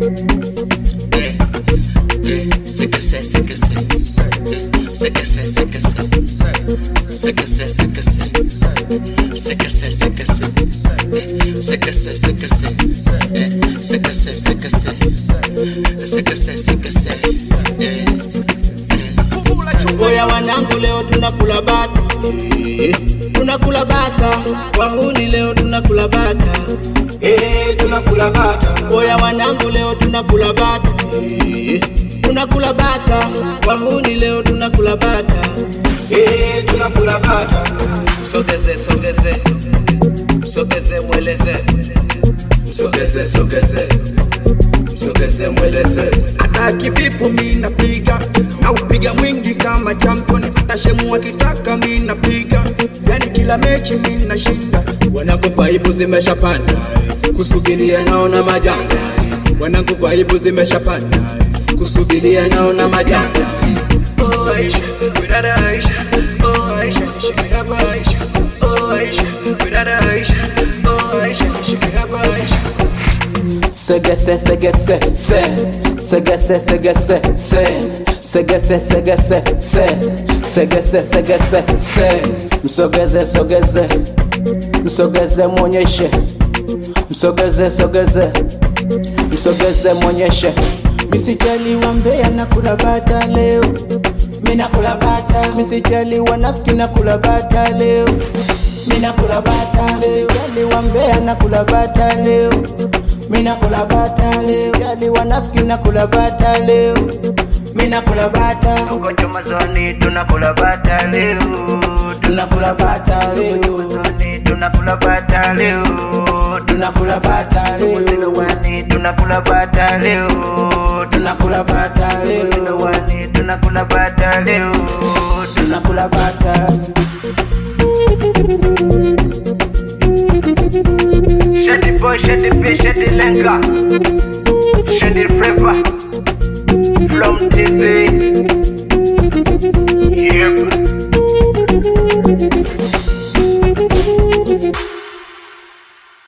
Eh, eh, c'est que c'est, c'est que c'est. Eh, C'est que c'est, c'est que c'est. C'est que c'est, c'est que c'est. C'est que c'est, c'est que c'est. Eh, C'est que c'est, c'est que c'est. Eh, C'est que c'est, c'est que c'est. C'est que c'est, c'est que c'est. Eh, eh. Oya wanangu, leo tunakula bata, Eh, tunakula bata. Wahuni leo tunakula bata, Eh, tunakula bata. Oya wanangu, leo tunakula bata, Eh, tunakula bata. Wahuni leo tunakula bata. Eh, tunakula bata. Sogeze, sogeze, sogeze, mweleze, Sogeze, sogeze. Sogeze mweleze. hata kibipu mi napiga na upiga mwingi kama champion hata shemu akitaka mi napiga yani kila mechi mi nashinda Wanangu vaibu zimeshapanda. Kusubiria naona majanga. Wanangu vaibu zimeshapanda. Kusubiria naona majanga. oh Aisha widada Aisha oh Aisha nishike hapa Aisha oh Aisha widada Aisha oh Aisha nishike hapa Aisha segese, segese, se, segese, segese, se, segese, segese, se, segese, segese, se, msogeze, sogeze, msogeze, mwonyeshe, msogeze, sogeze, msogeze, mwonyeshe. Misijali wa Mbeya na kula bata leo, mina kula bata. Misijali wa nafiki na kula bata leo, mina kula bata leo. Misijali wa Mbeya na kula bata leo, mina kula bata leo. Misijali wa nafiki na kula bata leo, mina kula bata. Tuko Chomazoni tunakula bata leo, Tunakula bata leo, Chomazoni tunakula bata leo, tunakula bata leo, Wani tunakula bata leo, tunakula bata leo, Wani tunakula bata leo, tunakula bata. Shady boy, shady fish, shady lenga, shady flavor.